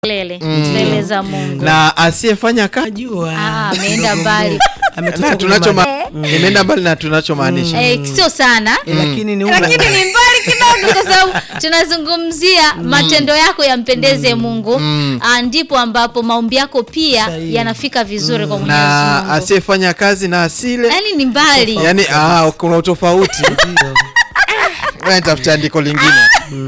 Lele mbele za Mungu. na asiyefanya kazi Najua. Ah, ameenda mbali. Ametoka na kwenye tunacho mali. ma- imeenda mbali na tunachomaanisha Eh, sio sana Eh, lakini ni lakini ni mbali kidogo kwa sababu tunazungumzia matendo yako yampendeze Mungu Ah, ndipo ambapo maombi yako pia Sahihi. yanafika vizuri kwa Mwenyezi na Mungu. asiyefanya kazi na asile Yaani ni mbali. yani ah, kuna utofauti Ngoja nitafute andiko lingine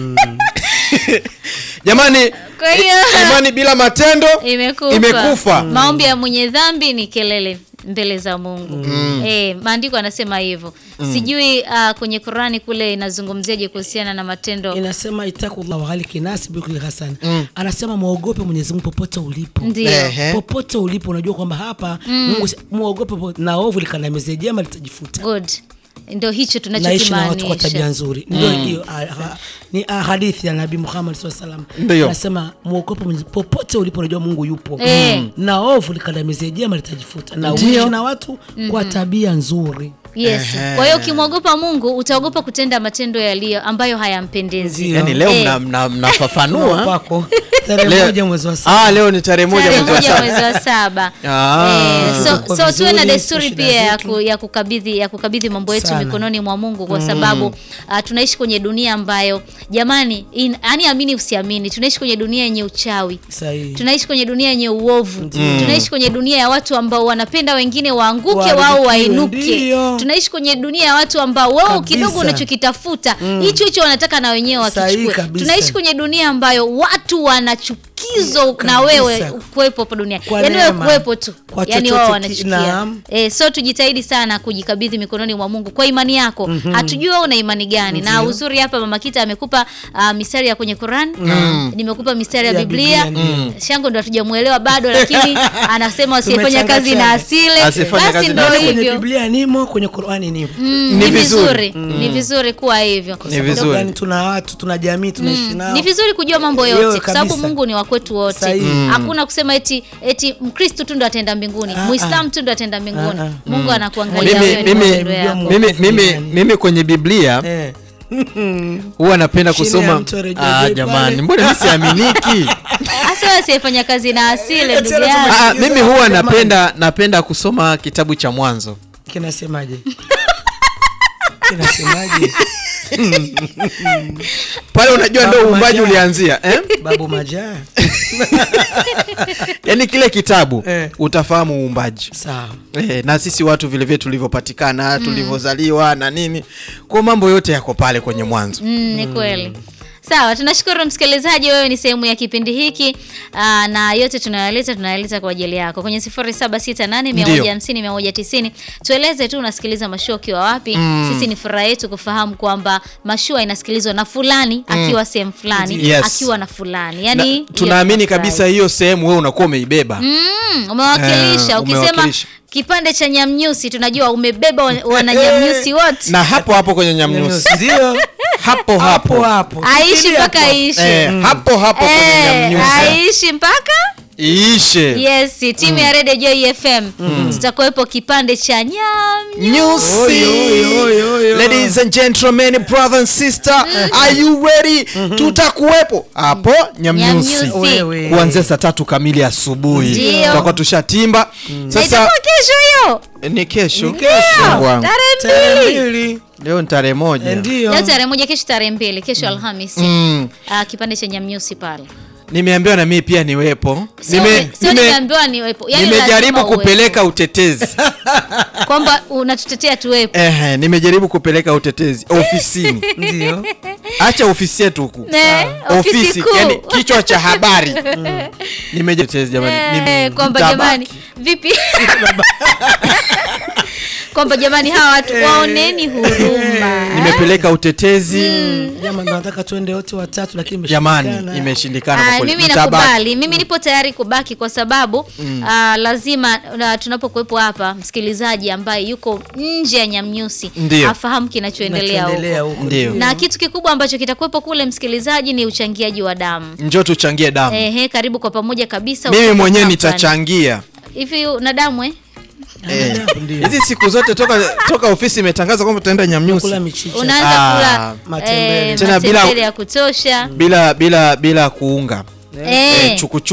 jamani Kwa hiyo imani bila matendo imekufa. imekufa. Maombi ya mwenye dhambi ni kelele mbele za Mungu. Eh, maandiko yanasema hivyo. Sijui ah, kwenye Qurani kule inazungumziaje kuhusiana na matendo. inasema itakullah wa ghaliki nasi bikuli hasan anasema muogope Mwenyezi Mungu popote ulipo Ndio. Ehe. popote ulipo unajua kwamba hapa Mungu si- muogope popote, na ovu likandamize jema litajifuta Good. Ndio hicho naishi na watu kwa tabia tunachokimaanisha. nzuri ndio hiyo ah, ah, ni ah, hadithi ya nabii Muhammad sallallahu alaihi wasallam Ndio. anasema muogope Mwenyezi popote ulipo unajua Mungu yupo Eh. na ovu likandamize jema litajifuta na Ndio. uishi na watu kwa tabia nzuri Yes. Kwa hiyo ukimwogopa Mungu utaogopa kutenda matendo yaliyo ambayo hayampendezi. Ndio. yani leo Eh. mna- mna- mnafafanua kwako tarehe Leo- moja mwezi wa saba ah, leo ni tarehe moja Tarehe mwezi wa moja saba mwezi wa saba. Ah. Eh, so, Tuko so tuwe na vizuri, desturi shida pia ya, zetu. ku, ya kukabidhi ya kukabidhi mambo yetu Sana. mikononi mwa Mungu kwa sababu uh, tunaishi kwenye dunia ambayo jamani, in, yani amini usiamini, tunaishi kwenye dunia yenye uchawi. sahihi Tunaishi kwenye dunia yenye uovu. Tunaishi kwenye dunia ya watu ambao wanapenda wengine waanguke Waharibikiwe, wao wainuke. ndio. Tunaishi kwenye dunia ya watu ambao wao Kabisa. kidogo unachokitafuta hicho hicho wanataka na wenyewe Sahihi wakichukue. kabisa. Tunaishi kwenye dunia ambayo watu wanachukizo na Kabisa. wewe kuwepo hapo duniani. Kwa Yaani wewe neema. kuwepo tu. Kwa Yaani chochote wao ki- wanachukia. naam. Eh, so tujitahidi sana kujikabidhi mikononi mwa Mungu kwa imani yako. Hatujui wewe una imani gani. Na uzuri hapa Mama Kita amekupa uh, mistari ya kwenye Quran. Nimekupa mistari ya Ya Biblia. Biblia, Shango ndo hatujamuelewa bado lakini anasema asiyefanya kazi na Tumechanga-changa. asile. Asiyefanya Basi kazi ndo na kwenye hivyo. Biblia nimo kwenye Qur'ani nimo Mm, Ni ni vizuri. vizuri. Ni vizuri kuwa hivyo. Ni vizuri. Sababu gani? tuna watu tuna jamii tunaishi nao Ni vizuri kujua mambo Yote yote kwa sababu kabisa. Mungu ni wa kwetu wote. Sahihi. Hakuna kusema eti eti Mkristo tu ndo ataenda mbinguni, Ah, Muislamu tu ndo ataenda mbinguni. Ah, ah. Mungu anakuangalia mimi, wewe na mimi, matendo yako. mimi, mimi, Mungu. mimi kwenye biblia eh. huwa napenda Chini ya kusoma mto Rejeo ah, Jay jamani pale. mbona mi siaminiki Hasa wewe asiyefanya kazi na asile ndugu Tena yangu. ah, mimi huwa Jamani. napenda napenda kusoma kitabu cha mwanzo kinasemaje kinasemaje pale unajua ndo Babu uumbaji Majaa. ulianzia eh? babu majaa yaani kile kitabu Eh. utafahamu uumbaji sawa Eh, na sisi watu vilevile tulivyopatikana tulivyozaliwa na nini kwa mambo yote yako pale kwenye mwanzo Mm, ni kweli. Sawa, tunashukuru msikilizaji, wewe ni sehemu ya kipindi hiki aa, na yote tunayaleta tunayaleta kwa ajili yako kwenye 0768150190. Tueleze tu unasikiliza mashua ukiwa wapi. Sisi ni furaha yetu kufahamu kwamba mashua inasikilizwa na fulani akiwa sehemu fulani Yes. akiwa na fulani, na, yani hiyo tunaamini tunafurahi. kabisa hiyo sehemu wewe unakuwa umeibeba Mm, umewakilisha. Eh, Ukisema umewakilisha. kipande cha nyamnyusi, tunajua umebeba wa- wananyamnyusi wote, na hapo hapo kwenye nyamnyusi ndio hapo hapo hapo hapo aishi Fikiria mpaka hapo. aishi eh, hapo hapo kwenye Eh, nyamnyusi aishi mpaka iishe yes timu ya Radio Joy FM tutakuwepo kipande cha nyam Nyusi. Oi, oi, oi, oi, oi. Ladies and gentlemen, brother and sister, are you ready? Tutakuwepo hapo Nyamnyusi Nyamnyusi. Wewe. kuanzia saa tatu kamili asubuhi. Ndio. Tutakuwa tushatimba. Na Sasa itakuwa kesho hiyo ni kesho. Ni kesho. Mungu wangu. tarehe Tarehe mbili mbili Leo ni tarehe moja. Eh, ndio leo tarehe moja kesho tarehe mbili kesho Alhamisi Mm. Ah, kipande cha nyamnyusi pale Nimeambiwa na mimi pia niwepo. Sio Nime- ume- sio nime- nimeambiwa niwepo yani nimejaribu lazima kupeleka utetezi. uwepo. kwamba unatutetea tuwepo Ehe, nimejaribu kupeleka utetezi ofisini. ndio Acha ofisi yetu huku. Ne, ofisi Ofisi, kuu. yani kichwa cha habari. Nimejaribu utetezi jamani. Eh, Nime- kwamba mtabaki. jamani vipi kwamba jamani hawa watu waoneni huruma nimepeleka utetezi jamani nataka tuende wote watatu lakini jamani imeshindikana. imeshindikana kwa Ah, kweli. mimi Mtabaki. nakubali mimi nipo tayari kubaki kwa sababu ah, lazima na tunapokuwepo hapa msikilizaji ambaye yuko nje ya nyamnyusi Ndio. afahamu kinachoendelea Kinachoendelea huko huko. Ndio. na kitu kikubwa ambacho kitakuwepo kule msikilizaji ni uchangiaji wa damu njoo tuchangie damu Ehe, karibu kwa pamoja kabisa mimi Uko mwenyewe company. nitachangia hivi na damu eh? Eh, Ndio. hizi siku zote toka toka ofisi imetangaza kwamba tutaenda nyamnyusi kula michicha unaanza Ah, kula matembele. eh, Tena bila- matembele ya kutosha bila bila bila kuunga Eh. eh, chukuchuku